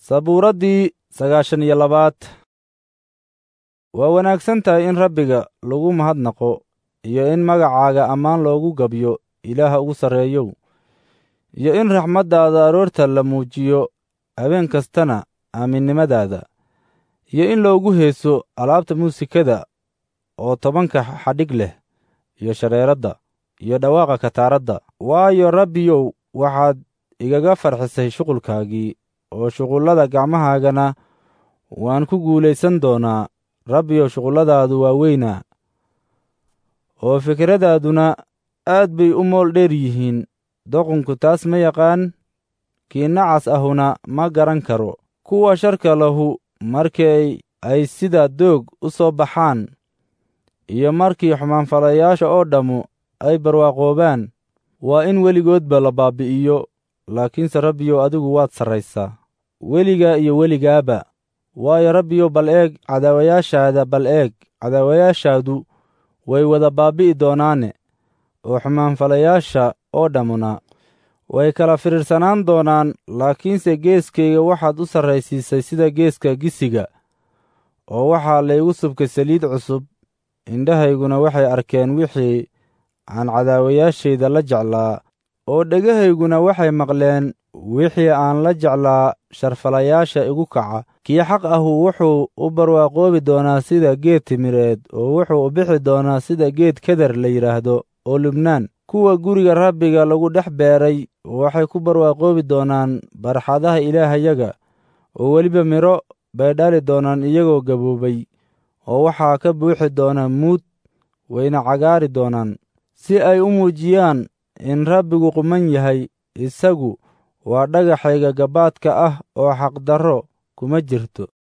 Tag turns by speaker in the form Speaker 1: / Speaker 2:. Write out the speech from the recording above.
Speaker 1: sabuuraddii sagaashan iyo labaad waa wanaagsan tahay in rabbiga lagu mahadnaqo iyo in magacaaga ammaan loogu gabyo ilaaha ugu sarreeyow iyo in raxmaddaada aroorta la muujiyo habeen kastana aaminnimadaada iyo in loogu heeso alaabta muusikada oo tobanka xadhig leh iyo shareeradda iyo dhawaaqa kataaradda waayo rabbiyow waxaad igaga farxisay shuqulkaagii oo shuqullada gacmahaagana waan ku guulaysan doonaa rabbiyow shuqulladaadu waa weynaa oo fikraddaaduna aad bay u mool dheer yihiin doqonku taas ma yaqaan kii nacas ahuna ma garan karo kuwa sharka lahu markii ay sida doog u soo baxaan iyo markii xumaanfalayaasha oo dhammu ay barwaaqoobaan waa in weligoodba la baabbi'iyo laakiinse rabbiyow adigu waad sarraysaa weligaa iyo weligaaba waayo rabbiyow bal eeg cadaawayaashaada bal eeg cadaawayaashaadu way wada baabbi'i doonaane oo xumaanfalayaasha oo dhammuna way kala firiirsanaan doonaan laakiinse geeskayga waxaad u sarraysiisay sida geeska gisiga oo waxaa laygu subkay saliid cusub indhahayguna waxay arkeen wixii aan cadaawayaashayda la jeclaa oo dhegahayguna waxay maqleen wixii aan la jeclaa sharfalayaasha igu kaca kii xaq ahu wuxuu u barwaaqoobi doonaa sida geed timireed oo wuxuu u bixi doonaa sida geed keder la yidhaahdo oo lubnaan kuwa guriga rabbiga lagu dhex beeray waxay ku barwaaqoobi doonaan barxadaha ilaahayaga oo weliba midho bay dhali doonaan iyagoo gaboobay oo waxaa ka buuxi doona muud wayna cagaari doonaan si ay u muujiyaan in rabbigu quman yahay isagu waa dhagaxayga gabaadka ah oo xaqdarro kuma jirto